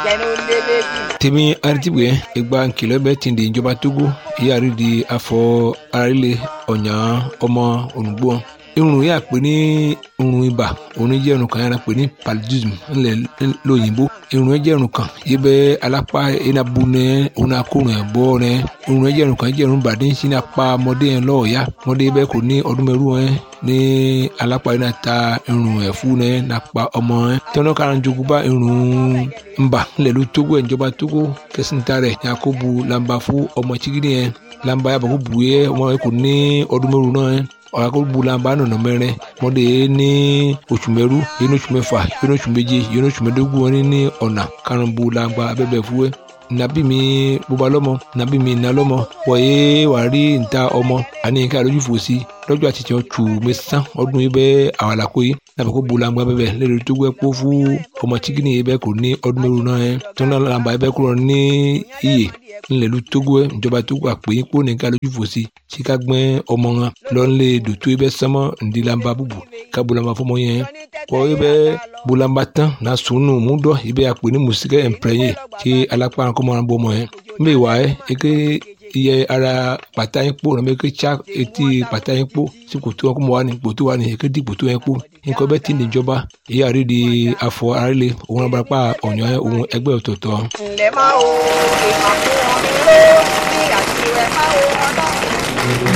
jẹnu lélẹ́jì. tèmi aritibue egba nkìlọ̀ bẹ́ẹ̀ ti di ìjọba togo ìyáàrí di afọ arílẹ̀ ọ̀nyà ọmọ olùgbò irun yà pé ní irun ibà òun jẹ́ irun kan yàrá pé ní paludism ńlẹ̀ lóyìnbó irun yẹn jẹ́ irun kan yìí bẹ́ alápá enabu nẹ òun akórun ẹ̀ bọ́ nẹ irun yẹn jẹ́ irun kan jẹ́ irun bàdé sí ní apá ọmọdé yẹn lọ́ọ̀ọ́yá ọmọdé bẹ́ẹ̀ kò ní ọdún mẹ́rù yẹn ní alápá yẹn náà ta irun ẹ̀ fún nẹ nàpá ọmọ yẹn tọ́nà kára jogun bá irun ńbà ńlẹ̀ ló tógó ẹ̀ ìjọba tógó kẹsìntà rẹ̀ yakubu lamba fún ọmọ chigidi yẹn lamba yàbọ̀ kó bu yẹ ọmọ yẹn kò ní ọdún mẹ́rù náà yẹn ọ̀làkọ̀gbùlànbà nọ̀nà mẹ́rin mọ́dé ní oṣù mẹ́rú yìí ní oṣù mẹ́fà yìí ní oṣù méje yìí ní oṣù mẹ́dógún wọn ní ọ̀nà karùnbùlànbà abẹ́bẹ̀ fúwẹ́ nàbí mi bóba lọ́mọ nàbí mi nà lọ́mọ wọ̀nyé wà rí níta ọmọ àní nǹkan àlójú fò sí lọ́jọ́ àti tiẹ̀ tù mẹ́sàn ọdún yìí bẹ́ẹ̀ àwàlàkó yìí nàbẹ̀ kó bulangba bẹ́ẹ̀ lẹ́rìí tó gbẹ́ kó fún ọmọ chikini yìí bẹ́ẹ̀ kò ní ọdún mẹ́rù náà yẹn tó náà làǹbà yìí bẹ́ẹ̀ kúrò ní iyè ńlẹ̀lú tógó ẹ̀ ìjọba tógó àpè yín kó nìkan lójú fò sí tí ká gbẹ́ ọmọ wọn lọ́nlé dòtó yìí bẹ́ẹ̀ sánmọ́ ńdílàmbà bùbù ká bulangba fọmọ yẹn kọ́ yìí bẹ́ẹ̀ bulangba tán náà sùnù múdọ̀ yìí bẹ́ẹ̀ àpè ní mùsíkẹ́ ẹ̀ǹpẹ̀rẹ̀yìn tí alápá kọ́mọ́ wọn bọ́ ọmọ yẹn mbẹ́ wà ẹ́ eke iye ara pàtà yín kpó nàbẹ eke tsa etí pàtà yín kpó tí kòtò wọn kó mọ wà ní kòtò wà ní eke di kòtò yẹn kpó nǹkan bẹ́ẹ̀ ti ní ìjọba èyí àrí di afọ arílẹ̀ òun abarapá ọ̀nyọ́ òun ẹgbẹ́ ọ̀tọ̀ọ̀tọ̀. ǹlẹ́ máa wo ìmàkùn omi ró ní àti rẹ̀ máa wo ọlọ́run.